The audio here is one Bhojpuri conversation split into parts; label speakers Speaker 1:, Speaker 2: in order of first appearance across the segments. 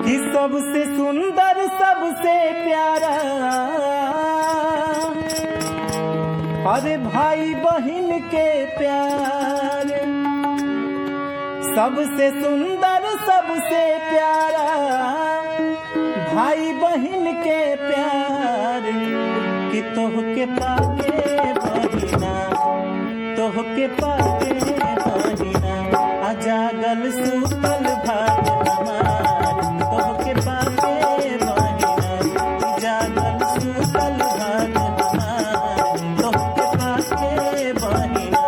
Speaker 1: कि सबसे सुंदर सबसे प्यारा अरे भाई बहन के प्यार सबसे सुंदर सबसे प्यारा भाई बहन के प्यार कि तोह के पाके बहिना तोह के पाके बहिना अजागल सुतल भाग हमार तोह के पाके बहिना जागल सुतल भाग हमार तोह के पाके बहिना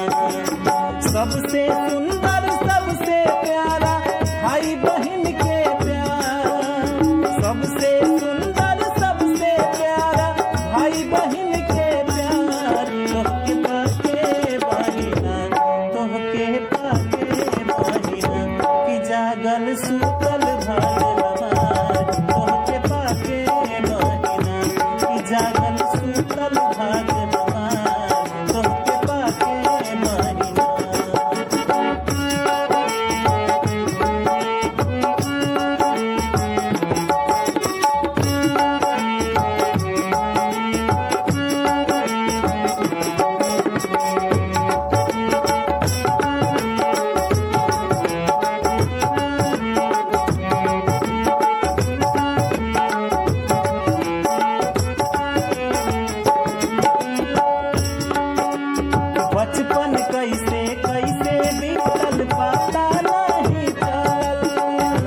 Speaker 1: सबसे सुंदर सबसे प्यारा भाई बहन के प्यार सबसे सुंदर सबसे प्यारा भाई बहन के प्यार तोहके पाके बहिना तोहके पाके बहिना कि जागल सुतल भाग हमार तोहके पाके बहिना कि जागल सुतल भाग हमार तोहके पाके बहिना बचपन कैसे कैसे बीतल पता नहीं चल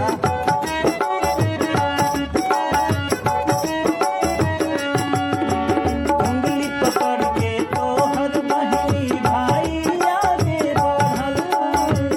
Speaker 1: उंगली पकड़ के तोहर बहनी भाई आगे बढ़ल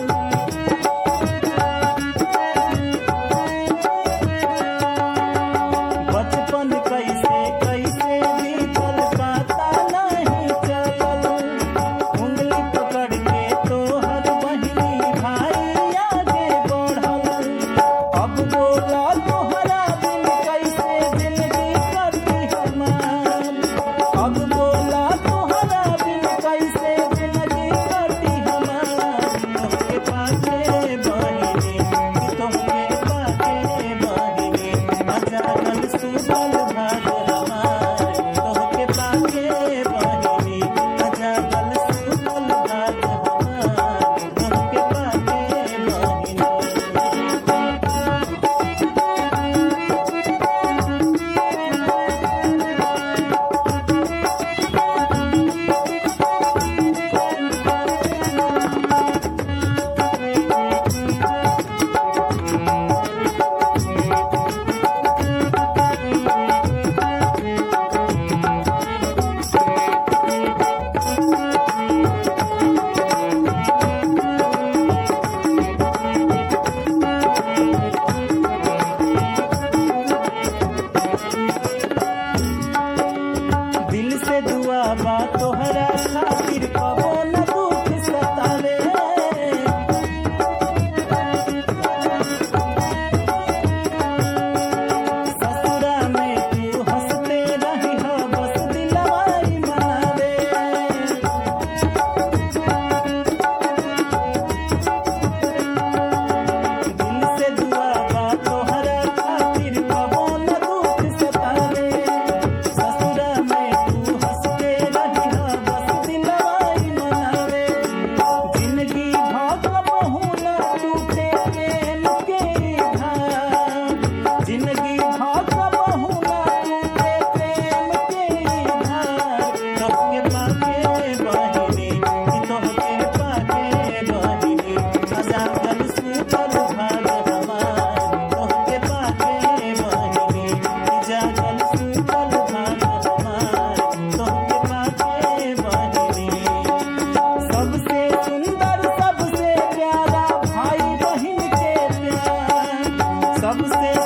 Speaker 1: बचपन कैसे कैसे बीतल पता नहीं चलल उंगली पकड़ के तोहर बहिनी भाई आगे बढ़ल अब बोला तोहरा दिल कैसे जिंदगी करती हमार अब बोला तोहरा दिल कैसे जिंदगी करती हमार तोहके पाके बहिनी तोहके पाके बहिनी अजागल सुबल भाग हमार तोहके पाके बहिनी अजागल सुबल भाग हमार तोहके पाके बहिनी दिल से दुआ बा तोहरा खातिर कबो न दुख सतावे ससुरा में तू हंसते रही हो बस दिलवाई मारे दिल से दुआ बा तोहरा खातिर कबो न दुख सतावे ससुरा में तू हंसते रही हो बस दिलवाई मनावे जिंदगी भाग बहु न टूटे प्रेम के धार जिंदगी भाग बहु न टूटे प्रेम के धार तोहके पाके बहिनी कि तोहके पाके बहिनी अजागल सुतल भाग हमार तोहके पाके बहिनी कि जागल सुतल भाग हमार तोहके पाके बहिनी सबसे सुंदर सबसे प्यारा भाई बहन के प्यार सबसे